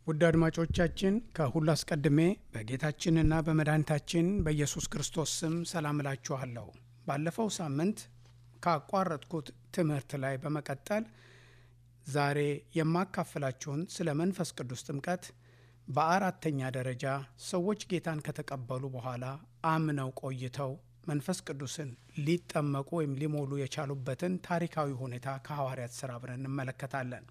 ውድ አድማጮቻችን ከሁሉ አስቀድሜ በጌታችንና በመድኃኒታችን በኢየሱስ ክርስቶስ ስም ሰላም እላችኋለሁ። ባለፈው ሳምንት ካቋረጥኩት ትምህርት ላይ በመቀጠል ዛሬ የማካፍላችሁን ስለ መንፈስ ቅዱስ ጥምቀት በአራተኛ ደረጃ ሰዎች ጌታን ከተቀበሉ በኋላ አምነው ቆይተው መንፈስ ቅዱስን ሊጠመቁ ወይም ሊሞሉ የቻሉበትን ታሪካዊ ሁኔታ ከሐዋርያት ሥራ አብረን እንመለከታለን።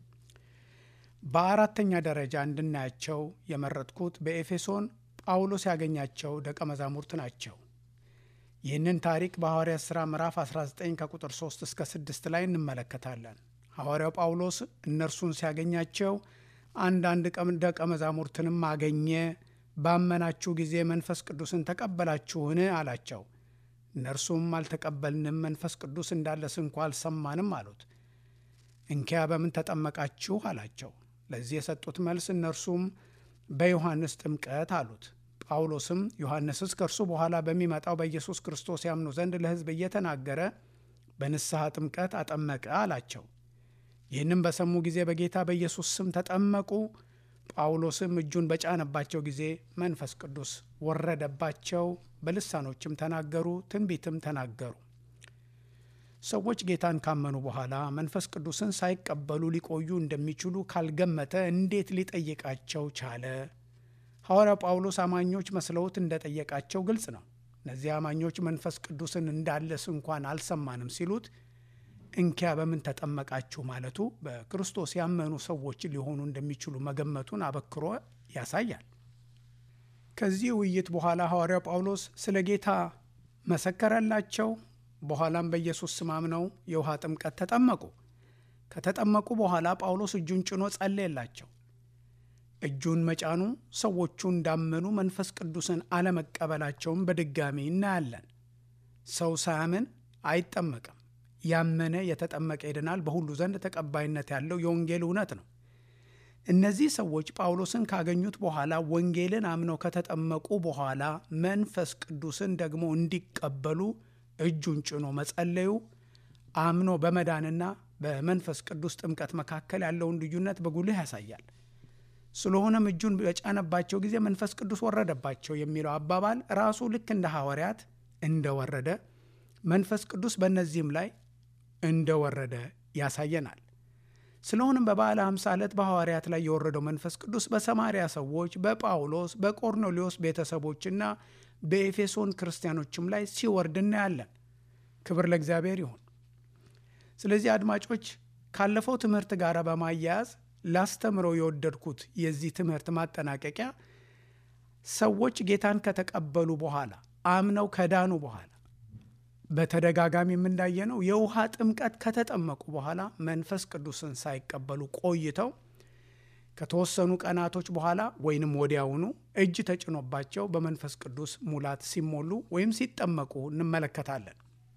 በአራተኛ ደረጃ እንድናያቸው የመረጥኩት በኤፌሶን ጳውሎስ ያገኛቸው ደቀ መዛሙርት ናቸው። ይህንን ታሪክ በሐዋርያት ሥራ ምዕራፍ 19 ከቁጥር 3 እስከ 6 ላይ እንመለከታለን። ሐዋርያው ጳውሎስ እነርሱን ሲያገኛቸው አንዳንድ ደቀ መዛሙርትንም አገኘ። ባመናችሁ ጊዜ መንፈስ ቅዱስን ተቀበላችሁን? አላቸው። እነርሱም አልተቀበልንም፣ መንፈስ ቅዱስ እንዳለስ እንኳ አልሰማንም አሉት። እንኪያ በምን ተጠመቃችሁ? አላቸው። ለዚህ የሰጡት መልስ እነርሱም በዮሐንስ ጥምቀት አሉት። ጳውሎስም ዮሐንስስ ከእርሱ በኋላ በሚመጣው በኢየሱስ ክርስቶስ ያምኑ ዘንድ ለሕዝብ እየተናገረ በንስሐ ጥምቀት አጠመቀ አላቸው። ይህንም በሰሙ ጊዜ በጌታ በኢየሱስ ስም ተጠመቁ። ጳውሎስም እጁን በጫነባቸው ጊዜ መንፈስ ቅዱስ ወረደባቸው፣ በልሳኖችም ተናገሩ፣ ትንቢትም ተናገሩ። ሰዎች ጌታን ካመኑ በኋላ መንፈስ ቅዱስን ሳይቀበሉ ሊቆዩ እንደሚችሉ ካልገመተ እንዴት ሊጠይቃቸው ቻለ? ሐዋርያው ጳውሎስ አማኞች መስለውት እንደጠየቃቸው ግልጽ ነው። እነዚህ አማኞች መንፈስ ቅዱስን እንዳለስ እንኳን አልሰማንም ሲሉት እንኪያ በምን ተጠመቃችሁ ማለቱ በክርስቶስ ያመኑ ሰዎች ሊሆኑ እንደሚችሉ መገመቱን አበክሮ ያሳያል። ከዚህ ውይይት በኋላ ሐዋርያው ጳውሎስ ስለ ጌታ መሰከረላቸው። በኋላም በኢየሱስ ስም አምነው የውሃ ጥምቀት ተጠመቁ። ከተጠመቁ በኋላ ጳውሎስ እጁን ጭኖ ጸለየላቸው። እጁን መጫኑ ሰዎቹ እንዳመኑ መንፈስ ቅዱስን አለመቀበላቸውን በድጋሚ እናያለን። ሰው ሳያምን አይጠመቅም። ያመነ የተጠመቀ ይድናል በሁሉ ዘንድ ተቀባይነት ያለው የወንጌል እውነት ነው። እነዚህ ሰዎች ጳውሎስን ካገኙት በኋላ ወንጌልን አምነው ከተጠመቁ በኋላ መንፈስ ቅዱስን ደግሞ እንዲቀበሉ እጁን ጭኖ መጸለዩ አምኖ በመዳንና በመንፈስ ቅዱስ ጥምቀት መካከል ያለውን ልዩነት በጉልህ ያሳያል። ስለሆነም እጁን በጫነባቸው ጊዜ መንፈስ ቅዱስ ወረደባቸው የሚለው አባባል ራሱ ልክ እንደ ሐዋርያት እንደወረደ መንፈስ ቅዱስ በእነዚህም ላይ እንደወረደ ያሳየናል። ስለሆነም በበዓለ ሃምሳ ዕለት በሐዋርያት ላይ የወረደው መንፈስ ቅዱስ በሰማርያ ሰዎች፣ በጳውሎስ፣ በቆርኔሌዎስ ቤተሰቦችና በኤፌሶን ክርስቲያኖችም ላይ ሲወርድ እናያለን። ክብር ለእግዚአብሔር ይሁን። ስለዚህ አድማጮች ካለፈው ትምህርት ጋር በማያያዝ ላስተምረው የወደድኩት የዚህ ትምህርት ማጠናቀቂያ ሰዎች ጌታን ከተቀበሉ በኋላ አምነው ከዳኑ በኋላ በተደጋጋሚ የምናየነው የውሃ ጥምቀት ከተጠመቁ በኋላ መንፈስ ቅዱስን ሳይቀበሉ ቆይተው ከተወሰኑ ቀናቶች በኋላ ወይንም ወዲያውኑ እጅ ተጭኖባቸው በመንፈስ ቅዱስ ሙላት ሲሞሉ ወይም ሲጠመቁ እንመለከታለን።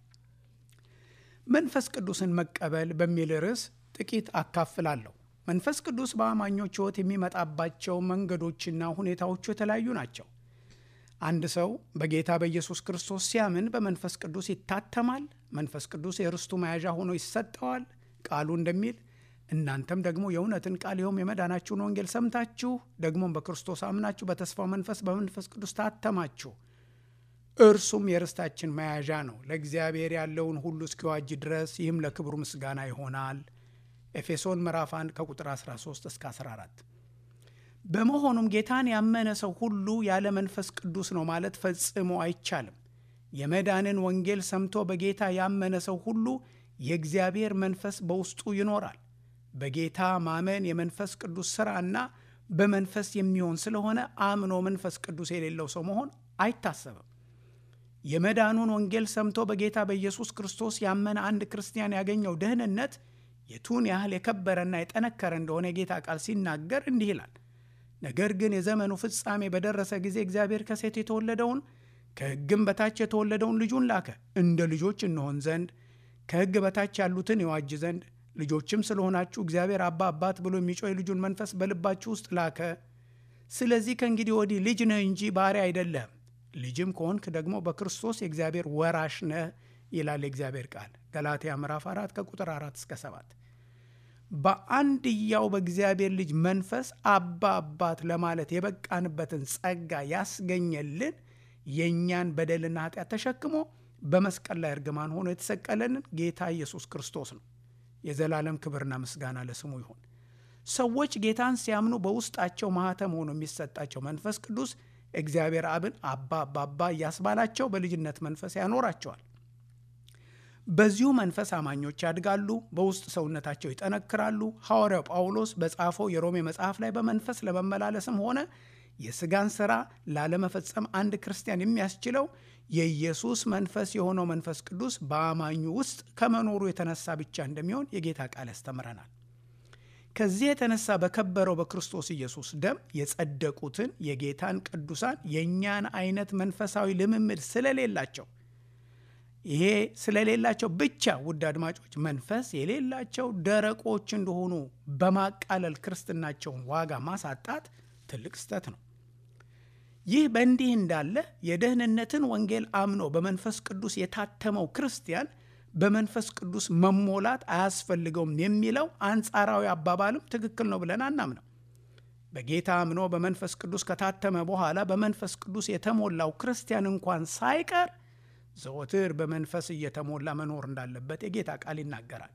መንፈስ ቅዱስን መቀበል በሚል ርዕስ ጥቂት አካፍላለሁ። መንፈስ ቅዱስ በአማኞች ሕይወት የሚመጣባቸው መንገዶችና ሁኔታዎቹ የተለያዩ ናቸው። አንድ ሰው በጌታ በኢየሱስ ክርስቶስ ሲያምን በመንፈስ ቅዱስ ይታተማል። መንፈስ ቅዱስ የርስቱ መያዣ ሆኖ ይሰጠዋል። ቃሉ እንደሚል እናንተም ደግሞ የእውነትን ቃል ይኸውም የመዳናችሁን ወንጌል ሰምታችሁ ደግሞም በክርስቶስ አምናችሁ በተስፋው መንፈስ በመንፈስ ቅዱስ ታተማችሁ። እርሱም የርስታችን መያዣ ነው፣ ለእግዚአብሔር ያለውን ሁሉ እስኪዋጅ ድረስ ይህም ለክብሩ ምስጋና ይሆናል። ኤፌሶን ምዕራፍ 1 ከቁጥር 13 እስከ 14 በመሆኑም ጌታን ያመነ ሰው ሁሉ ያለ መንፈስ ቅዱስ ነው ማለት ፈጽሞ አይቻልም። የመዳንን ወንጌል ሰምቶ በጌታ ያመነ ሰው ሁሉ የእግዚአብሔር መንፈስ በውስጡ ይኖራል። በጌታ ማመን የመንፈስ ቅዱስ ሥራና በመንፈስ የሚሆን ስለሆነ አምኖ መንፈስ ቅዱስ የሌለው ሰው መሆን አይታሰብም። የመዳኑን ወንጌል ሰምቶ በጌታ በኢየሱስ ክርስቶስ ያመነ አንድ ክርስቲያን ያገኘው ደህንነት የቱን ያህል የከበረና የጠነከረ እንደሆነ የጌታ ቃል ሲናገር እንዲህ ይላል ነገር ግን የዘመኑ ፍጻሜ በደረሰ ጊዜ እግዚአብሔር ከሴት የተወለደውን ከሕግም በታች የተወለደውን ልጁን ላከ፣ እንደ ልጆች እንሆን ዘንድ ከሕግ በታች ያሉትን ይዋጅ ዘንድ ልጆችም ስለሆናችሁ እግዚአብሔር አባ አባት ብሎ የሚጮህ የልጁን መንፈስ በልባችሁ ውስጥ ላከ። ስለዚህ ከእንግዲህ ወዲህ ልጅ ነህ እንጂ ባሪያ አይደለህም። ልጅም ከሆንክ ደግሞ በክርስቶስ የእግዚአብሔር ወራሽ ነህ ይላል የእግዚአብሔር ቃል ገላትያ ምዕራፍ 4 ከቁጥር 4 እስከ 7። በአንድያው በእግዚአብሔር ልጅ መንፈስ አባ አባት ለማለት የበቃንበትን ጸጋ ያስገኘልን የእኛን በደልና ኃጢአት ተሸክሞ በመስቀል ላይ እርግማን ሆኖ የተሰቀለንን ጌታ ኢየሱስ ክርስቶስ ነው። የዘላለም ክብርና ምስጋና ለስሙ ይሁን። ሰዎች ጌታን ሲያምኑ በውስጣቸው ማኅተም ሆኖ የሚሰጣቸው መንፈስ ቅዱስ እግዚአብሔር አብን አባ አባባ እያስባላቸው በልጅነት መንፈስ ያኖራቸዋል። በዚሁ መንፈስ አማኞች ያድጋሉ፣ በውስጥ ሰውነታቸው ይጠነክራሉ። ሐዋርያው ጳውሎስ በጻፈው የሮሜ መጽሐፍ ላይ በመንፈስ ለመመላለስም ሆነ የሥጋን ሥራ ላለመፈጸም አንድ ክርስቲያን የሚያስችለው የኢየሱስ መንፈስ የሆነው መንፈስ ቅዱስ በአማኙ ውስጥ ከመኖሩ የተነሳ ብቻ እንደሚሆን የጌታ ቃል ያስተምረናል። ከዚህ የተነሳ በከበረው በክርስቶስ ኢየሱስ ደም የጸደቁትን የጌታን ቅዱሳን የእኛን አይነት መንፈሳዊ ልምምድ ስለሌላቸው ይሄ ስለሌላቸው ብቻ ውድ አድማጮች መንፈስ የሌላቸው ደረቆች እንደሆኑ በማቃለል ክርስትናቸውን ዋጋ ማሳጣት ትልቅ ስህተት ነው። ይህ በእንዲህ እንዳለ የደህንነትን ወንጌል አምኖ በመንፈስ ቅዱስ የታተመው ክርስቲያን በመንፈስ ቅዱስ መሞላት አያስፈልገውም የሚለው አንጻራዊ አባባልም ትክክል ነው ብለን አናምነው። በጌታ አምኖ በመንፈስ ቅዱስ ከታተመ በኋላ በመንፈስ ቅዱስ የተሞላው ክርስቲያን እንኳን ሳይቀር ዘወትር በመንፈስ እየተሞላ መኖር እንዳለበት የጌታ ቃል ይናገራል።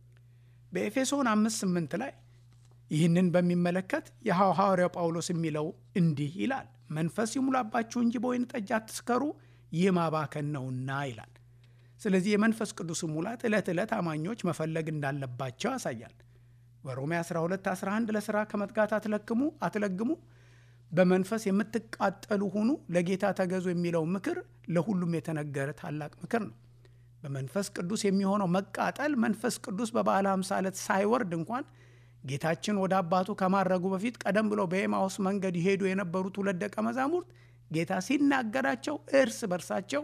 በኤፌሶን አምስት ስምንት ላይ ይህንን በሚመለከት የሐዋርያው ጳውሎስ የሚለው እንዲህ ይላል፣ መንፈስ ይሙላባችሁ እንጂ በወይን ጠጅ አትስከሩ፣ ይህ ማባከን ነውና ይላል። ስለዚህ የመንፈስ ቅዱስ ሙላት ዕለት ዕለት አማኞች መፈለግ እንዳለባቸው ያሳያል። በሮሜ 12 11 ለሥራ ከመትጋት አትለክሙ አትለግሙ በመንፈስ የምትቃጠሉ ሁኑ፣ ለጌታ ተገዙ የሚለው ምክር ለሁሉም የተነገረ ታላቅ ምክር ነው። በመንፈስ ቅዱስ የሚሆነው መቃጠል መንፈስ ቅዱስ በበዓለ ሃምሳ ዕለት ሳይወርድ እንኳን ጌታችን ወደ አባቱ ከማድረጉ በፊት ቀደም ብሎ በኤማውስ መንገድ ይሄዱ የነበሩት ሁለት ደቀ መዛሙርት ጌታ ሲናገራቸው እርስ በርሳቸው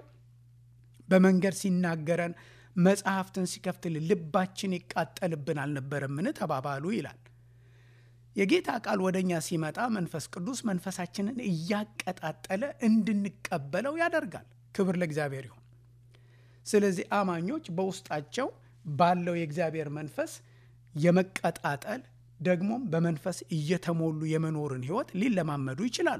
በመንገድ ሲናገረን መጽሐፍትን ሲከፍትልን ልባችን ይቃጠልብን አልነበረምን ተባባሉ ይላል። የጌታ ቃል ወደ እኛ ሲመጣ መንፈስ ቅዱስ መንፈሳችንን እያቀጣጠለ እንድንቀበለው ያደርጋል። ክብር ለእግዚአብሔር ይሁን። ስለዚህ አማኞች በውስጣቸው ባለው የእግዚአብሔር መንፈስ የመቀጣጠል ደግሞም በመንፈስ እየተሞሉ የመኖርን ሕይወት ሊለማመዱ ይችላሉ።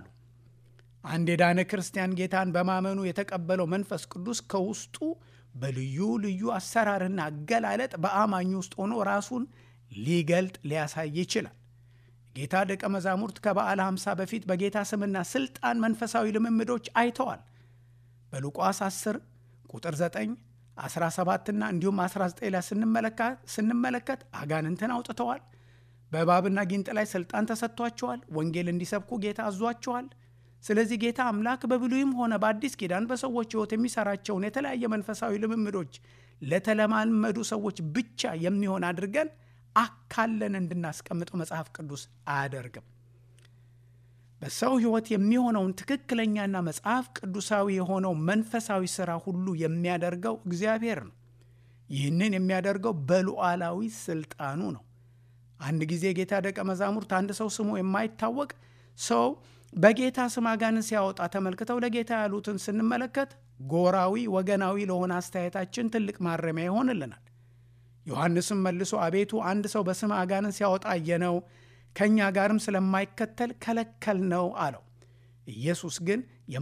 አንድ የዳነ ክርስቲያን ጌታን በማመኑ የተቀበለው መንፈስ ቅዱስ ከውስጡ በልዩ ልዩ አሰራርና አገላለጥ በአማኙ ውስጥ ሆኖ ራሱን ሊገልጥ ሊያሳይ ይችላል። ጌታ ደቀ መዛሙርት ከበዓለ ሃምሳ በፊት በጌታ ስምና ስልጣን መንፈሳዊ ልምምዶች አይተዋል። በሉቃስ 10 ቁጥር 9 17ና እንዲሁም 19 ላይ ስንመለከት አጋንንትን አውጥተዋል። በእባብና ጊንጥ ላይ ስልጣን ተሰጥቷቸዋል። ወንጌል እንዲሰብኩ ጌታ አዟቸዋል። ስለዚህ ጌታ አምላክ በብሉይም ሆነ በአዲስ ኪዳን በሰዎች ሕይወት የሚሰራቸውን የተለያየ መንፈሳዊ ልምምዶች ለተለማመዱ ሰዎች ብቻ የሚሆን አድርገን አካለን እንድናስቀምጠው መጽሐፍ ቅዱስ አያደርግም። በሰው ሕይወት የሚሆነውን ትክክለኛና መጽሐፍ ቅዱሳዊ የሆነው መንፈሳዊ ሥራ ሁሉ የሚያደርገው እግዚአብሔር ነው። ይህንን የሚያደርገው በሉዓላዊ ስልጣኑ ነው። አንድ ጊዜ ጌታ ደቀ መዛሙርት አንድ ሰው ስሙ የማይታወቅ ሰው በጌታ ስም አጋንንት ሲያወጣ ተመልክተው ለጌታ ያሉትን ስንመለከት ጎራዊ ወገናዊ ለሆነ አስተያየታችን ትልቅ ማረሚያ ይሆንልናል። ዮሐንስም መልሶ አቤቱ አንድ ሰው በስም አጋንንት ሲያወጣ አየነው፣ ከእኛ ጋርም ስለማይከተል ከለከል ነው አለው። ኢየሱስ ግን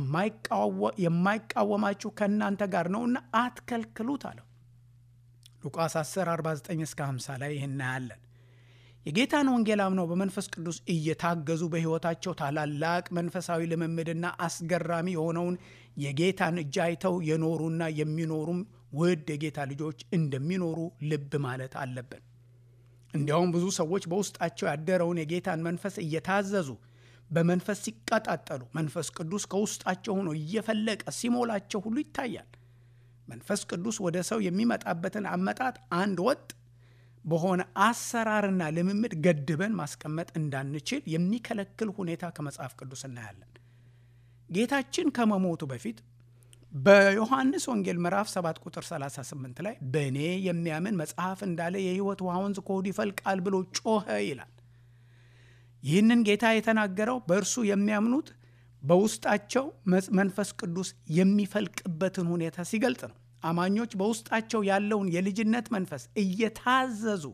የማይቃወማችሁ ከእናንተ ጋር ነውና አትከልክሉት አለው። ሉቃስ 10 49 እስከ 50 ላይ ይህን እናያለን። የጌታን ወንጌል አምነው በመንፈስ ቅዱስ እየታገዙ በሕይወታቸው ታላላቅ መንፈሳዊ ልምምድና አስገራሚ የሆነውን የጌታን እጅ አይተው የኖሩና የሚኖሩም ውድ የጌታ ልጆች እንደሚኖሩ ልብ ማለት አለብን። እንዲያውም ብዙ ሰዎች በውስጣቸው ያደረውን የጌታን መንፈስ እየታዘዙ በመንፈስ ሲቀጣጠሉ መንፈስ ቅዱስ ከውስጣቸው ሆኖ እየፈለቀ ሲሞላቸው ሁሉ ይታያል። መንፈስ ቅዱስ ወደ ሰው የሚመጣበትን አመጣጥ አንድ ወጥ በሆነ አሰራርና ልምምድ ገድበን ማስቀመጥ እንዳንችል የሚከለክል ሁኔታ ከመጽሐፍ ቅዱስ እናያለን። ጌታችን ከመሞቱ በፊት በዮሐንስ ወንጌል ምዕራፍ 7 ቁጥር 38 ላይ በእኔ የሚያምን መጽሐፍ እንዳለ የሕይወት ውሃ ወንዝ ከሆዱ ይፈልቃል ብሎ ጮኸ ይላል። ይህንን ጌታ የተናገረው በእርሱ የሚያምኑት በውስጣቸው መንፈስ ቅዱስ የሚፈልቅበትን ሁኔታ ሲገልጽ ነው። አማኞች በውስጣቸው ያለውን የልጅነት መንፈስ እየታዘዙ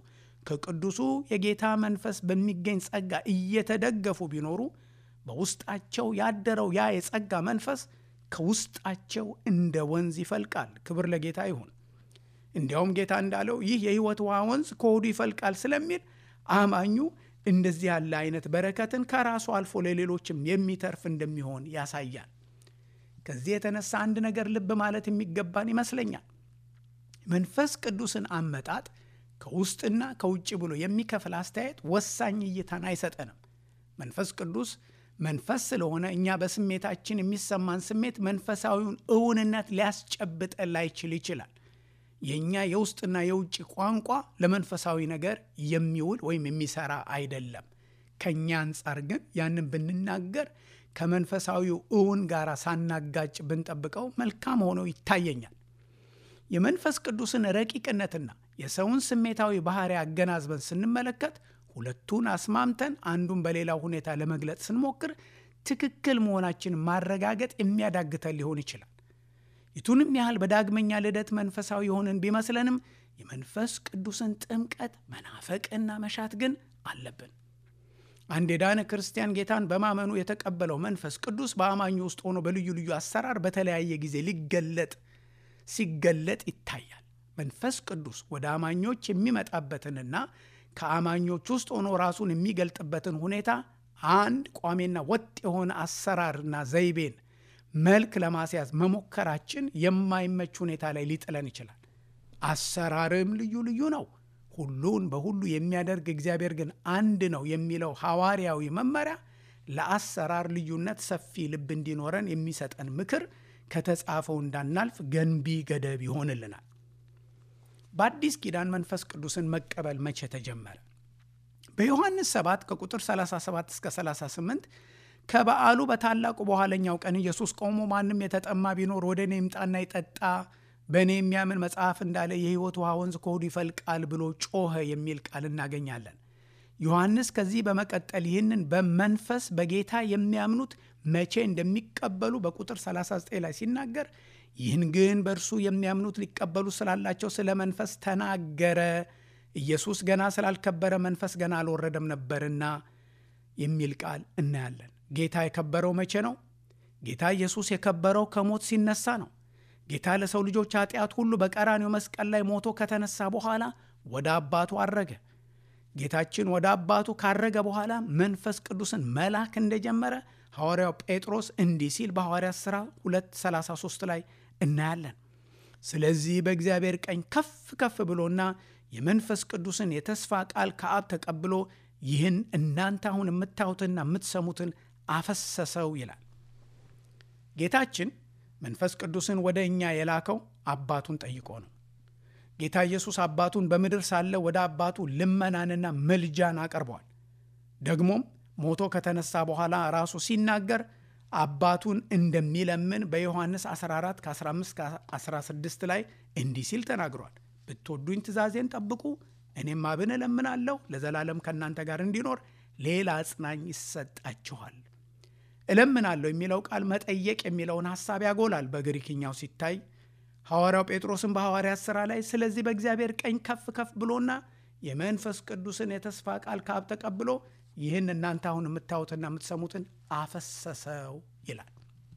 ከቅዱሱ የጌታ መንፈስ በሚገኝ ጸጋ እየተደገፉ ቢኖሩ በውስጣቸው ያደረው ያ የጸጋ መንፈስ ከውስጣቸው እንደ ወንዝ ይፈልቃል። ክብር ለጌታ ይሁን። እንዲያውም ጌታ እንዳለው ይህ የሕይወት ውሃ ወንዝ ከሆዱ ይፈልቃል ስለሚል አማኙ እንደዚህ ያለ አይነት በረከትን ከራሱ አልፎ ለሌሎችም የሚተርፍ እንደሚሆን ያሳያል። ከዚህ የተነሳ አንድ ነገር ልብ ማለት የሚገባን ይመስለኛል። መንፈስ ቅዱስን አመጣጥ ከውስጥና ከውጭ ብሎ የሚከፍል አስተያየት ወሳኝ እይታን አይሰጠንም። መንፈስ ቅዱስ መንፈስ ስለሆነ እኛ በስሜታችን የሚሰማን ስሜት መንፈሳዊውን እውንነት ሊያስጨብጠን ላይችል ይችላል። የእኛ የውስጥና የውጭ ቋንቋ ለመንፈሳዊ ነገር የሚውል ወይም የሚሰራ አይደለም። ከእኛ አንጻር ግን ያንን ብንናገር ከመንፈሳዊው እውን ጋር ሳናጋጭ ብንጠብቀው መልካም ሆኖ ይታየኛል። የመንፈስ ቅዱስን ረቂቅነትና የሰውን ስሜታዊ ባህሪ አገናዝበን ስንመለከት ሁለቱን አስማምተን አንዱን በሌላው ሁኔታ ለመግለጽ ስንሞክር ትክክል መሆናችንን ማረጋገጥ የሚያዳግተን ሊሆን ይችላል። የቱንም ያህል በዳግመኛ ልደት መንፈሳዊ የሆንን ቢመስለንም የመንፈስ ቅዱስን ጥምቀት መናፈቅና መሻት ግን አለብን። አንድ የዳነ ክርስቲያን ጌታን በማመኑ የተቀበለው መንፈስ ቅዱስ በአማኙ ውስጥ ሆኖ በልዩ ልዩ አሰራር በተለያየ ጊዜ ሊገለጥ ሲገለጥ ይታያል። መንፈስ ቅዱስ ወደ አማኞች የሚመጣበትንና ከአማኞች ውስጥ ሆኖ ራሱን የሚገልጥበትን ሁኔታ አንድ ቋሚና ወጥ የሆነ አሰራርና ዘይቤን መልክ ለማስያዝ መሞከራችን የማይመች ሁኔታ ላይ ሊጥለን ይችላል። አሰራርም ልዩ ልዩ ነው። ሁሉን በሁሉ የሚያደርግ እግዚአብሔር ግን አንድ ነው የሚለው ሐዋርያዊ መመሪያ ለአሰራር ልዩነት ሰፊ ልብ እንዲኖረን የሚሰጠን ምክር ከተጻፈው እንዳናልፍ ገንቢ ገደብ ይሆንልናል። በአዲስ ኪዳን መንፈስ ቅዱስን መቀበል መቼ ተጀመረ? በዮሐንስ 7 ከቁጥር 37 እስከ 38 ከበዓሉ በታላቁ በኋለኛው ቀን ኢየሱስ ቆሞ ማንም የተጠማ ቢኖር ወደ እኔ ይምጣና ይጠጣ፣ በእኔ የሚያምን መጽሐፍ እንዳለ የሕይወት ውሃ ወንዝ ከሆዱ ይፈልቃል ብሎ ጮኸ የሚል ቃል እናገኛለን። ዮሐንስ ከዚህ በመቀጠል ይህንን በመንፈስ በጌታ የሚያምኑት መቼ እንደሚቀበሉ በቁጥር 39 ላይ ሲናገር ይህን ግን በእርሱ የሚያምኑት ሊቀበሉ ስላላቸው ስለ መንፈስ ተናገረ። ኢየሱስ ገና ስላልከበረ መንፈስ ገና አልወረደም ነበርና የሚል ቃል እናያለን። ጌታ የከበረው መቼ ነው? ጌታ ኢየሱስ የከበረው ከሞት ሲነሳ ነው። ጌታ ለሰው ልጆች ኃጢአት ሁሉ በቀራኔው መስቀል ላይ ሞቶ ከተነሳ በኋላ ወደ አባቱ አረገ። ጌታችን ወደ አባቱ ካረገ በኋላ መንፈስ ቅዱስን መላክ እንደጀመረ ሐዋርያው ጴጥሮስ እንዲህ ሲል በሐዋርያት ሥራ 233 ላይ እናያለን። ስለዚህ በእግዚአብሔር ቀኝ ከፍ ከፍ ብሎና የመንፈስ ቅዱስን የተስፋ ቃል ከአብ ተቀብሎ ይህን እናንተ አሁን የምታዩትና የምትሰሙትን አፈሰሰው ይላል። ጌታችን መንፈስ ቅዱስን ወደ እኛ የላከው አባቱን ጠይቆ ነው። ጌታ ኢየሱስ አባቱን በምድር ሳለ ወደ አባቱ ልመናንና ምልጃን አቀርበዋል። ደግሞም ሞቶ ከተነሳ በኋላ ራሱ ሲናገር አባቱን እንደሚለምን በዮሐንስ 14 ከ15 16 ላይ እንዲህ ሲል ተናግሯል። ብትወዱኝ ትእዛዜን ጠብቁ፣ እኔም አብን እለምናለሁ ለዘላለም ከእናንተ ጋር እንዲኖር ሌላ አጽናኝ ይሰጣችኋል። እለምናለሁ የሚለው ቃል መጠየቅ የሚለውን ሐሳብ ያጎላል። በግሪክኛው ሲታይ ሐዋርያው ጴጥሮስን በሐዋርያት ሥራ ላይ ስለዚህ በእግዚአብሔር ቀኝ ከፍ ከፍ ብሎና የመንፈስ ቅዱስን የተስፋ ቃል ከአብ ተቀብሎ ይህን እናንተ አሁን የምታዩትና የምትሰሙትን አፈሰሰው ይላል።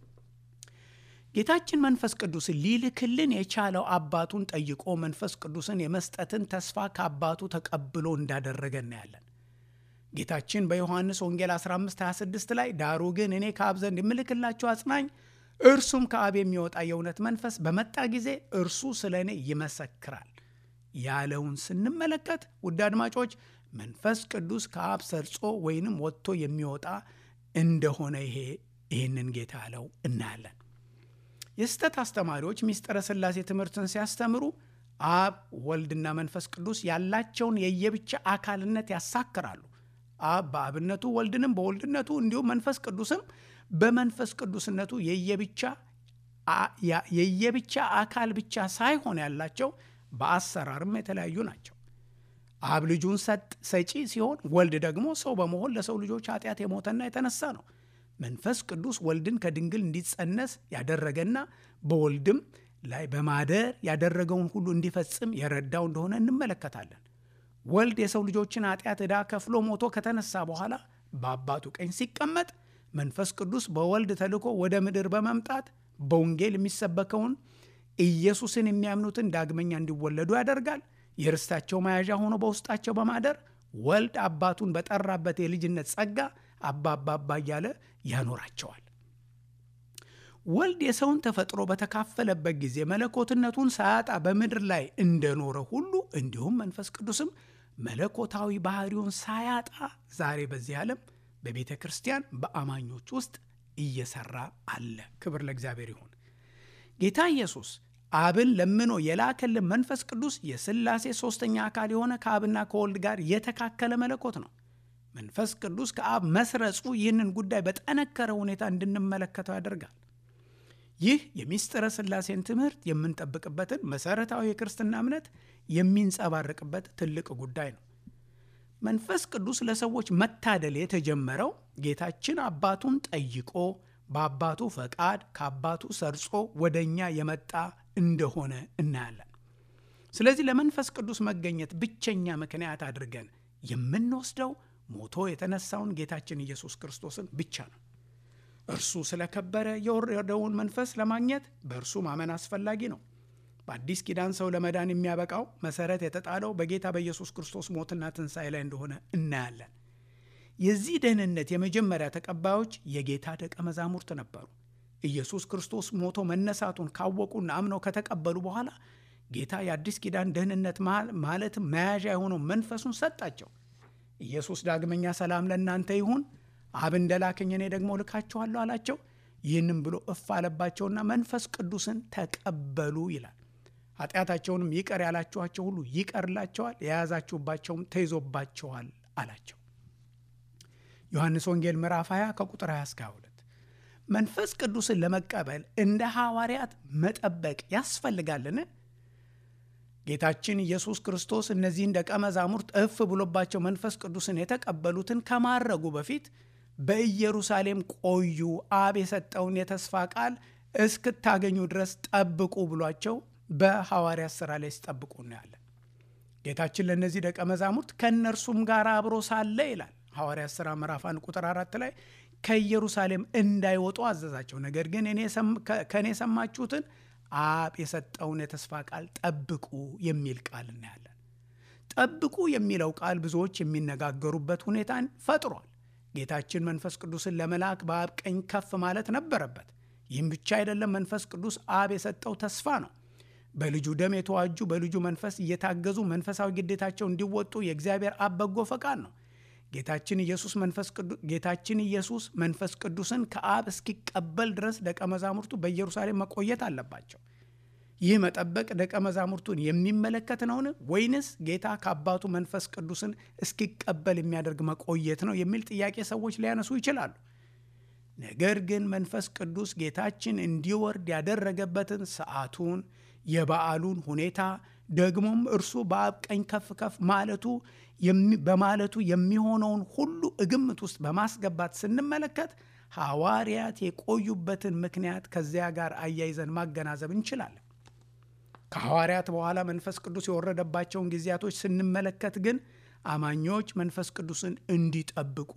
ጌታችን መንፈስ ቅዱስን ሊልክልን የቻለው አባቱን ጠይቆ መንፈስ ቅዱስን የመስጠትን ተስፋ ከአባቱ ተቀብሎ እንዳደረገ እናያለን። ጌታችን በዮሐንስ ወንጌል 1526 ላይ ዳሩ ግን እኔ ከአብ ዘንድ የምልክላችሁ አጽናኝ እርሱም ከአብ የሚወጣ የእውነት መንፈስ በመጣ ጊዜ እርሱ ስለ እኔ ይመሰክራል ያለውን ስንመለከት ውድ አድማጮች መንፈስ ቅዱስ ከአብ ሰርጾ ወይንም ወጥቶ የሚወጣ እንደሆነ ይሄ ይህንን ጌታ ያለው እናያለን። የስህተት አስተማሪዎች ምስጢረ ሥላሴ ትምህርትን ሲያስተምሩ አብ ወልድና መንፈስ ቅዱስ ያላቸውን የየብቻ አካልነት ያሳክራሉ። አብ በአብነቱ ወልድንም በወልድነቱ እንዲሁም መንፈስ ቅዱስም በመንፈስ ቅዱስነቱ የየብቻ አካል ብቻ ሳይሆን ያላቸው በአሰራርም የተለያዩ ናቸው። አብ ልጁን ሰጪ ሲሆን ወልድ ደግሞ ሰው በመሆን ለሰው ልጆች ኃጢአት የሞተና የተነሳ ነው። መንፈስ ቅዱስ ወልድን ከድንግል እንዲጸነስ ያደረገና በወልድም ላይ በማደር ያደረገውን ሁሉ እንዲፈጽም የረዳው እንደሆነ እንመለከታለን። ወልድ የሰው ልጆችን ኃጢአት ዕዳ ከፍሎ ሞቶ ከተነሳ በኋላ በአባቱ ቀኝ ሲቀመጥ መንፈስ ቅዱስ በወልድ ተልኮ ወደ ምድር በመምጣት በወንጌል የሚሰበከውን ኢየሱስን የሚያምኑትን ዳግመኛ እንዲወለዱ ያደርጋል። የርስታቸው መያዣ ሆኖ በውስጣቸው በማደር ወልድ አባቱን በጠራበት የልጅነት ጸጋ አባ አባ አባ እያለ ያኖራቸዋል። ወልድ የሰውን ተፈጥሮ በተካፈለበት ጊዜ መለኮትነቱን ሳያጣ በምድር ላይ እንደኖረ ሁሉ እንዲሁም መንፈስ ቅዱስም መለኮታዊ ባህሪውን ሳያጣ ዛሬ በዚህ ዓለም በቤተ ክርስቲያን በአማኞች ውስጥ እየሰራ አለ። ክብር ለእግዚአብሔር ይሁን። ጌታ ኢየሱስ አብን ለምኖ የላከልን መንፈስ ቅዱስ የሥላሴ ሦስተኛ አካል የሆነ ከአብና ከወልድ ጋር የተካከለ መለኮት ነው። መንፈስ ቅዱስ ከአብ መስረጹ ይህንን ጉዳይ በጠነከረ ሁኔታ እንድንመለከተው ያደርጋል። ይህ የሚስጥረ ሥላሴን ትምህርት የምንጠብቅበትን መሠረታዊ የክርስትና እምነት የሚንጸባረቅበት ትልቅ ጉዳይ ነው። መንፈስ ቅዱስ ለሰዎች መታደል የተጀመረው ጌታችን አባቱን ጠይቆ በአባቱ ፈቃድ ከአባቱ ሰርጾ ወደ እኛ የመጣ እንደሆነ እናያለን። ስለዚህ ለመንፈስ ቅዱስ መገኘት ብቸኛ ምክንያት አድርገን የምንወስደው ሞቶ የተነሳውን ጌታችን ኢየሱስ ክርስቶስን ብቻ ነው። እርሱ ስለከበረ የወረደውን መንፈስ ለማግኘት በእርሱ ማመን አስፈላጊ ነው። በአዲስ ኪዳን ሰው ለመዳን የሚያበቃው መሰረት የተጣለው በጌታ በኢየሱስ ክርስቶስ ሞትና ትንሣኤ ላይ እንደሆነ እናያለን። የዚህ ደህንነት የመጀመሪያ ተቀባዮች የጌታ ደቀ መዛሙርት ነበሩ። ኢየሱስ ክርስቶስ ሞቶ መነሳቱን ካወቁና አምነው ከተቀበሉ በኋላ ጌታ የአዲስ ኪዳን ደህንነት ማለትም መያዣ የሆነው መንፈሱን ሰጣቸው። ኢየሱስ ዳግመኛ ሰላም ለእናንተ ይሁን፣ አብ እንደላከኝ እኔ ደግሞ ልካችኋለሁ አላቸው። ይህንም ብሎ እፍ አለባቸውና መንፈስ ቅዱስን ተቀበሉ ይላል። ኃጢአታቸውንም ይቀር ያላችኋቸው ሁሉ ይቀርላቸዋል፣ የያዛችሁባቸውም ተይዞባቸዋል አላቸው። ዮሐንስ ወንጌል ምዕራፍ 20 ከቁጥር 20 እስከ 22 መንፈስ ቅዱስን ለመቀበል እንደ ሐዋርያት መጠበቅ ያስፈልጋልን? ጌታችን ኢየሱስ ክርስቶስ እነዚህን ደቀ መዛሙርት እፍ ብሎባቸው መንፈስ ቅዱስን የተቀበሉትን ከማረጉ በፊት በኢየሩሳሌም ቆዩ፣ አብ የሰጠውን የተስፋ ቃል እስክታገኙ ድረስ ጠብቁ ብሏቸው በሐዋርያት ሥራ ላይ ሲጠብቁ እናያለን። ጌታችን ለእነዚህ ደቀ መዛሙርት ከእነርሱም ጋር አብሮ ሳለ ይላል ሐዋርያት ሥራ ምዕራፍ አንድ ቁጥር አራት ላይ ከኢየሩሳሌም እንዳይወጡ አዘዛቸው። ነገር ግን ከእኔ የሰማችሁትን አብ የሰጠውን የተስፋ ቃል ጠብቁ የሚል ቃል እናያለን። ጠብቁ የሚለው ቃል ብዙዎች የሚነጋገሩበት ሁኔታን ፈጥሯል። ጌታችን መንፈስ ቅዱስን ለመላክ በአብ ቀኝ ከፍ ማለት ነበረበት። ይህም ብቻ አይደለም፣ መንፈስ ቅዱስ አብ የሰጠው ተስፋ ነው። በልጁ ደም የተዋጁ በልጁ መንፈስ እየታገዙ መንፈሳዊ ግዴታቸው እንዲወጡ የእግዚአብሔር አብ በጎ ፈቃድ ነው። ጌታችን ኢየሱስ መንፈስ ቅዱስ ጌታችን ኢየሱስ መንፈስ ቅዱስን ከአብ እስኪቀበል ድረስ ደቀ መዛሙርቱ በኢየሩሳሌም መቆየት አለባቸው። ይህ መጠበቅ ደቀ መዛሙርቱን የሚመለከት ነውን? ወይንስ ጌታ ከአባቱ መንፈስ ቅዱስን እስኪቀበል የሚያደርግ መቆየት ነው የሚል ጥያቄ ሰዎች ሊያነሱ ይችላሉ። ነገር ግን መንፈስ ቅዱስ ጌታችን እንዲወርድ ያደረገበትን ሰዓቱን፣ የበዓሉን ሁኔታ ደግሞም እርሱ በአብ ቀኝ ከፍ ከፍ ማለቱ በማለቱ የሚሆነውን ሁሉ ግምት ውስጥ በማስገባት ስንመለከት ሐዋርያት የቆዩበትን ምክንያት ከዚያ ጋር አያይዘን ማገናዘብ እንችላለን። ከሐዋርያት በኋላ መንፈስ ቅዱስ የወረደባቸውን ጊዜያቶች ስንመለከት ግን አማኞች መንፈስ ቅዱስን እንዲጠብቁ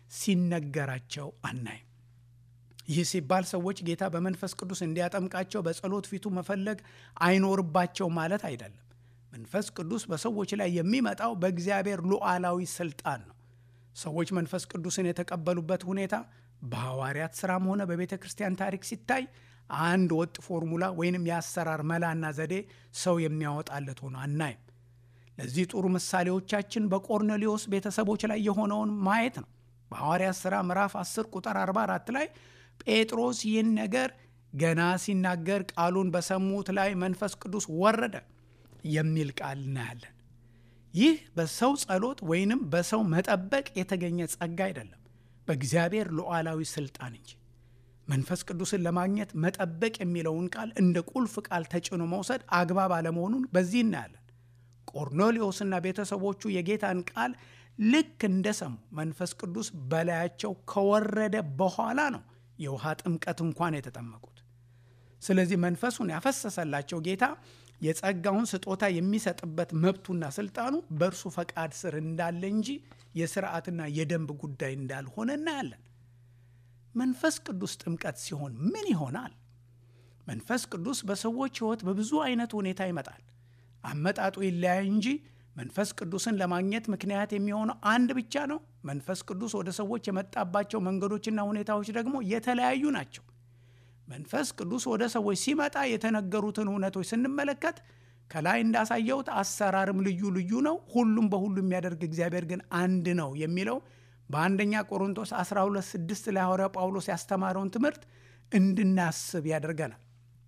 ሲነገራቸው አናይም። ይህ ሲባል ሰዎች ጌታ በመንፈስ ቅዱስ እንዲያጠምቃቸው በጸሎት ፊቱ መፈለግ አይኖርባቸው ማለት አይደለም። መንፈስ ቅዱስ በሰዎች ላይ የሚመጣው በእግዚአብሔር ሉዓላዊ ስልጣን ነው። ሰዎች መንፈስ ቅዱስን የተቀበሉበት ሁኔታ በሐዋርያት ሥራም ሆነ በቤተ ክርስቲያን ታሪክ ሲታይ አንድ ወጥ ፎርሙላ ወይንም የአሰራር መላና ዘዴ ሰው የሚያወጣለት ሆኖ አናይም። ለዚህ ጥሩ ምሳሌዎቻችን በቆርኔሌዎስ ቤተሰቦች ላይ የሆነውን ማየት ነው። በሐዋርያት ሥራ ምዕራፍ 10 ቁጥር 44 ላይ ጴጥሮስ ይህን ነገር ገና ሲናገር ቃሉን በሰሙት ላይ መንፈስ ቅዱስ ወረደ የሚል ቃል እናያለን። ይህ በሰው ጸሎት ወይንም በሰው መጠበቅ የተገኘ ጸጋ አይደለም፣ በእግዚአብሔር ሉዓላዊ ስልጣን እንጂ። መንፈስ ቅዱስን ለማግኘት መጠበቅ የሚለውን ቃል እንደ ቁልፍ ቃል ተጭኖ መውሰድ አግባብ አለመሆኑን በዚህ እናያለን። ቆርኔሌዎስና ቤተሰቦቹ የጌታን ቃል ልክ እንደሰሙ መንፈስ ቅዱስ በላያቸው ከወረደ በኋላ ነው የውሃ ጥምቀት እንኳን የተጠመቁት። ስለዚህ መንፈሱን ያፈሰሰላቸው ጌታ የጸጋውን ስጦታ የሚሰጥበት መብቱና ስልጣኑ በእርሱ ፈቃድ ስር እንዳለ እንጂ የስርዓትና የደንብ ጉዳይ እንዳልሆነ እናያለን። መንፈስ ቅዱስ ጥምቀት ሲሆን ምን ይሆናል? መንፈስ ቅዱስ በሰዎች ሕይወት በብዙ አይነት ሁኔታ ይመጣል። አመጣጡ ይለያይ እንጂ መንፈስ ቅዱስን ለማግኘት ምክንያት የሚሆነው አንድ ብቻ ነው። መንፈስ ቅዱስ ወደ ሰዎች የመጣባቸው መንገዶችና ሁኔታዎች ደግሞ የተለያዩ ናቸው። መንፈስ ቅዱስ ወደ ሰዎች ሲመጣ የተነገሩትን እውነቶች ስንመለከት ከላይ እንዳሳየሁት አሰራርም ልዩ ልዩ ነው። ሁሉም በሁሉ የሚያደርግ እግዚአብሔር ግን አንድ ነው የሚለው በአንደኛ ቆሮንቶስ 12፥6 ላይ ሐዋርያው ጳውሎስ ያስተማረውን ትምህርት እንድናስብ ያደርገናል።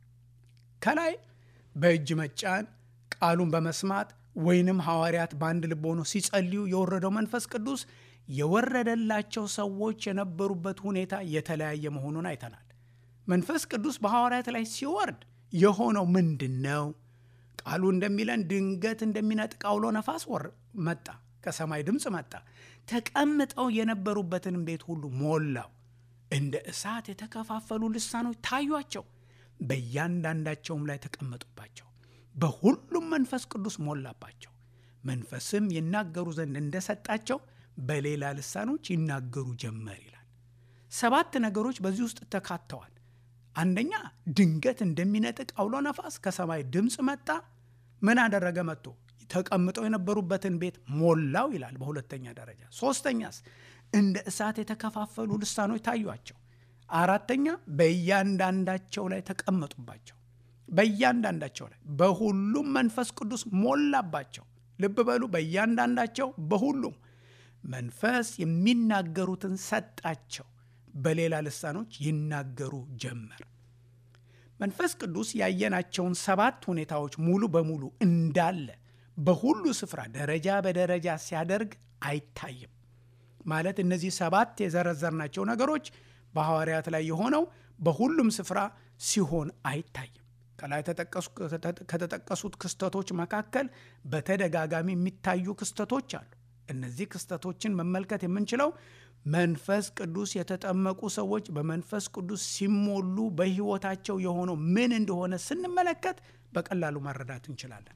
ከላይ በእጅ መጫን ቃሉን በመስማት ወይንም ሐዋርያት በአንድ ልብ ሆነው ሲጸልዩ የወረደው መንፈስ ቅዱስ የወረደላቸው ሰዎች የነበሩበት ሁኔታ የተለያየ መሆኑን አይተናል። መንፈስ ቅዱስ በሐዋርያት ላይ ሲወርድ የሆነው ምንድን ነው? ቃሉ እንደሚለን ድንገት እንደሚነጥቅ አውሎ ነፋስ ወር መጣ፣ ከሰማይ ድምፅ መጣ፣ ተቀምጠው የነበሩበትንም ቤት ሁሉ ሞላው። እንደ እሳት የተከፋፈሉ ልሳኖች ታዩአቸው፣ በእያንዳንዳቸውም ላይ ተቀመጡባቸው። በሁሉም መንፈስ ቅዱስ ሞላባቸው። መንፈስም ይናገሩ ዘንድ እንደሰጣቸው በሌላ ልሳኖች ይናገሩ ጀመር ይላል። ሰባት ነገሮች በዚህ ውስጥ ተካተዋል። አንደኛ ድንገት እንደሚነጥቅ አውሎ ነፋስ ከሰማይ ድምፅ መጣ። ምን አደረገ? መጥቶ ተቀምጠው የነበሩበትን ቤት ሞላው ይላል በሁለተኛ ደረጃ። ሶስተኛስ እንደ እሳት የተከፋፈሉ ልሳኖች ታዩአቸው። አራተኛ በእያንዳንዳቸው ላይ ተቀመጡባቸው። በእያንዳንዳቸው ላይ በሁሉም መንፈስ ቅዱስ ሞላባቸው። ልብ በሉ፣ በእያንዳንዳቸው በሁሉም መንፈስ የሚናገሩትን ሰጣቸው። በሌላ ልሳኖች ይናገሩ ጀመር። መንፈስ ቅዱስ ያየናቸውን ሰባት ሁኔታዎች ሙሉ በሙሉ እንዳለ በሁሉ ስፍራ ደረጃ በደረጃ ሲያደርግ አይታይም። ማለት እነዚህ ሰባት የዘረዘርናቸው ነገሮች በሐዋርያት ላይ የሆነው በሁሉም ስፍራ ሲሆን አይታይም። ከላይ ከተጠቀሱት ክስተቶች መካከል በተደጋጋሚ የሚታዩ ክስተቶች አሉ። እነዚህ ክስተቶችን መመልከት የምንችለው መንፈስ ቅዱስ የተጠመቁ ሰዎች በመንፈስ ቅዱስ ሲሞሉ በሕይወታቸው የሆነው ምን እንደሆነ ስንመለከት በቀላሉ መረዳት እንችላለን።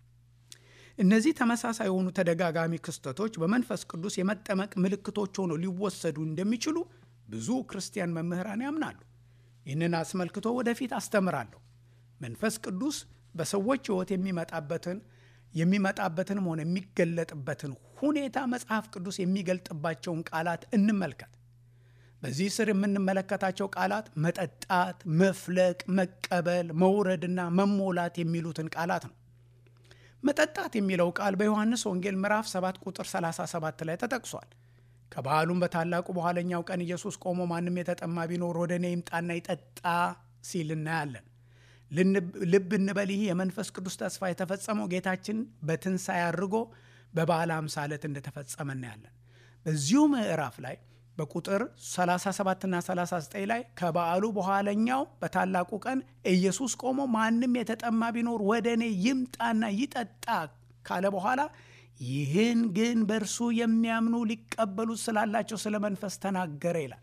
እነዚህ ተመሳሳይ የሆኑ ተደጋጋሚ ክስተቶች በመንፈስ ቅዱስ የመጠመቅ ምልክቶች ሆነው ሊወሰዱ እንደሚችሉ ብዙ ክርስቲያን መምህራን ያምናሉ። ይህንን አስመልክቶ ወደፊት አስተምራለሁ። መንፈስ ቅዱስ በሰዎች ሕይወት የሚመጣበትን የሚመጣበትንም ሆነ የሚገለጥበትን ሁኔታ መጽሐፍ ቅዱስ የሚገልጥባቸውን ቃላት እንመልከት። በዚህ ስር የምንመለከታቸው ቃላት መጠጣት፣ መፍለቅ፣ መቀበል፣ መውረድና መሞላት የሚሉትን ቃላት ነው። መጠጣት የሚለው ቃል በዮሐንስ ወንጌል ምዕራፍ 7 ቁጥር 37 ላይ ተጠቅሷል። ከበዓሉም በታላቁ በኋለኛው ቀን ኢየሱስ ቆሞ ማንም የተጠማ ቢኖር ወደ እኔ ይምጣና ይጠጣ ሲል እናያለን። ልብ እንበል፣ ይህ የመንፈስ ቅዱስ ተስፋ የተፈጸመው ጌታችን በትንሣኤ አድርጎ በበዓለ ሃምሳ ዕለት እንደተፈጸመ እናያለን። በዚሁ ምዕራፍ ላይ በቁጥር 37ና 39 ላይ ከበዓሉ በኋለኛው በታላቁ ቀን ኢየሱስ ቆሞ ማንም የተጠማ ቢኖር ወደ እኔ ይምጣና ይጠጣ ካለ በኋላ ይህን ግን በእርሱ የሚያምኑ ሊቀበሉት ስላላቸው ስለ መንፈስ ተናገረ ይላል።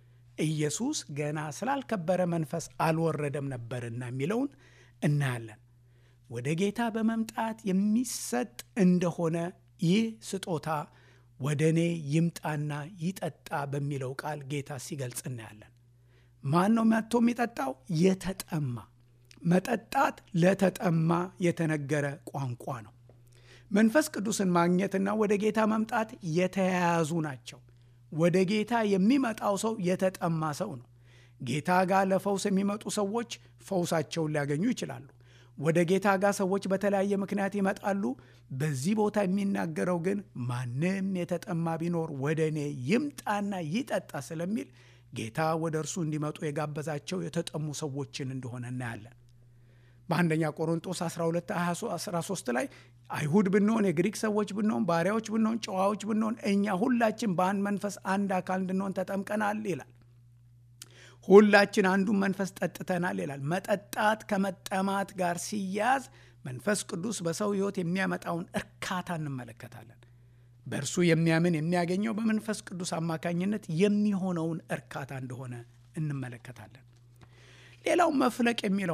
ኢየሱስ ገና ስላልከበረ መንፈስ አልወረደም ነበርና የሚለውን እናያለን። ወደ ጌታ በመምጣት የሚሰጥ እንደሆነ ይህ ስጦታ ወደ እኔ ይምጣና ይጠጣ በሚለው ቃል ጌታ ሲገልጽ እናያለን። ማን ነው መጥቶ የሚጠጣው? የተጠማ። መጠጣት ለተጠማ የተነገረ ቋንቋ ነው። መንፈስ ቅዱስን ማግኘትና ወደ ጌታ መምጣት የተያያዙ ናቸው። ወደ ጌታ የሚመጣው ሰው የተጠማ ሰው ነው። ጌታ ጋር ለፈውስ የሚመጡ ሰዎች ፈውሳቸውን ሊያገኙ ይችላሉ። ወደ ጌታ ጋር ሰዎች በተለያየ ምክንያት ይመጣሉ። በዚህ ቦታ የሚናገረው ግን ማንም የተጠማ ቢኖር ወደ እኔ ይምጣና ይጠጣ ስለሚል ጌታ ወደ እርሱ እንዲመጡ የጋበዛቸው የተጠሙ ሰዎችን እንደሆነ እናያለን። በአንደኛ ቆሮንጦስ 12 13 ላይ አይሁድ ብንሆን፣ የግሪክ ሰዎች ብንሆን፣ ባሪያዎች ብንሆን፣ ጨዋዎች ብንሆን እኛ ሁላችን በአንድ መንፈስ አንድ አካል እንድንሆን ተጠምቀናል ይላል። ሁላችን አንዱን መንፈስ ጠጥተናል ይላል። መጠጣት ከመጠማት ጋር ሲያዝ መንፈስ ቅዱስ በሰው ሕይወት የሚያመጣውን እርካታ እንመለከታለን። በእርሱ የሚያምን የሚያገኘው በመንፈስ ቅዱስ አማካኝነት የሚሆነውን እርካታ እንደሆነ እንመለከታለን። ሌላው መፍለቅ የሚለው ነው።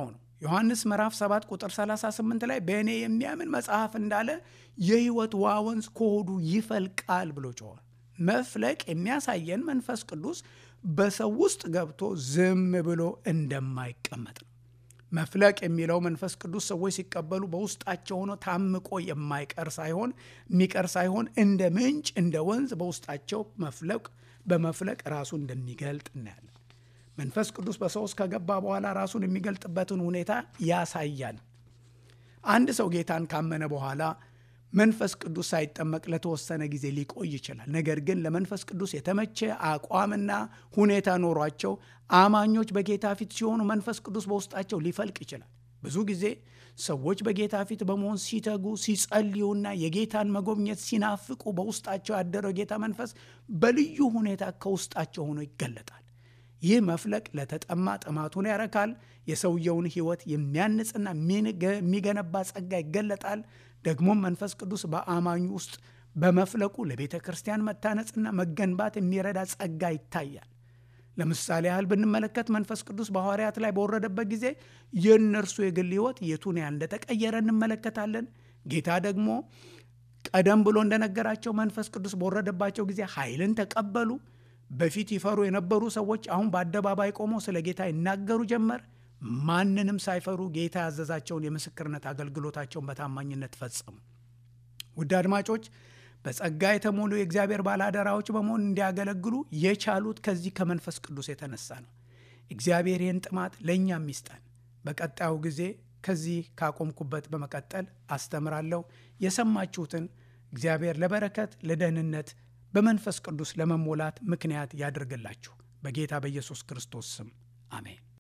ዮሐንስ ምዕራፍ 7 ቁጥር 38 ላይ በእኔ የሚያምን መጽሐፍ እንዳለ የሕይወት ውሃ ወንዝ ከሆዱ ይፈልቃል ብሎ ጮኋል። መፍለቅ የሚያሳየን መንፈስ ቅዱስ በሰው ውስጥ ገብቶ ዝም ብሎ እንደማይቀመጥ ነው። መፍለቅ የሚለው መንፈስ ቅዱስ ሰዎች ሲቀበሉ በውስጣቸው ሆኖ ታምቆ የማይቀር ሳይሆን የሚቀር ሳይሆን እንደ ምንጭ እንደ ወንዝ በውስጣቸው መፍለቅ በመፍለቅ ራሱን እንደሚገልጥ እናያለን። መንፈስ ቅዱስ በሰው ውስጥ ከገባ በኋላ ራሱን የሚገልጥበትን ሁኔታ ያሳያል። አንድ ሰው ጌታን ካመነ በኋላ መንፈስ ቅዱስ ሳይጠመቅ ለተወሰነ ጊዜ ሊቆይ ይችላል። ነገር ግን ለመንፈስ ቅዱስ የተመቸ አቋምና ሁኔታ ኖሯቸው አማኞች በጌታ ፊት ሲሆኑ መንፈስ ቅዱስ በውስጣቸው ሊፈልቅ ይችላል። ብዙ ጊዜ ሰዎች በጌታ ፊት በመሆን ሲተጉ፣ ሲጸልዩና የጌታን መጎብኘት ሲናፍቁ በውስጣቸው ያደረው ጌታ መንፈስ በልዩ ሁኔታ ከውስጣቸው ሆኖ ይገለጣል። ይህ መፍለቅ ለተጠማ ጥማቱን ያረካል። የሰውየውን ሕይወት የሚያንጽና የሚገነባ ጸጋ ይገለጣል። ደግሞም መንፈስ ቅዱስ በአማኙ ውስጥ በመፍለቁ ለቤተ ክርስቲያን መታነጽና መገንባት የሚረዳ ጸጋ ይታያል። ለምሳሌ ያህል ብንመለከት መንፈስ ቅዱስ በሐዋርያት ላይ በወረደበት ጊዜ የእነርሱ የግል ሕይወት የቱን ያህል እንደተቀየረ እንመለከታለን። ጌታ ደግሞ ቀደም ብሎ እንደነገራቸው መንፈስ ቅዱስ በወረደባቸው ጊዜ ኃይልን ተቀበሉ። በፊት ይፈሩ የነበሩ ሰዎች አሁን በአደባባይ ቆመው ስለ ጌታ ይናገሩ ጀመር። ማንንም ሳይፈሩ ጌታ ያዘዛቸውን የምስክርነት አገልግሎታቸውን በታማኝነት ፈጸሙ። ውድ አድማጮች በጸጋ የተሞሉ የእግዚአብሔር ባለአደራዎች በመሆን እንዲያገለግሉ የቻሉት ከዚህ ከመንፈስ ቅዱስ የተነሳ ነው። እግዚአብሔር ይህን ጥማት ለእኛም ይስጠን። በቀጣዩ ጊዜ ከዚህ ካቆምኩበት በመቀጠል አስተምራለሁ። የሰማችሁትን እግዚአብሔር ለበረከት ለደህንነት በመንፈስ ቅዱስ ለመሞላት ምክንያት ያድርግላችሁ። በጌታ በኢየሱስ ክርስቶስ ስም አሜን።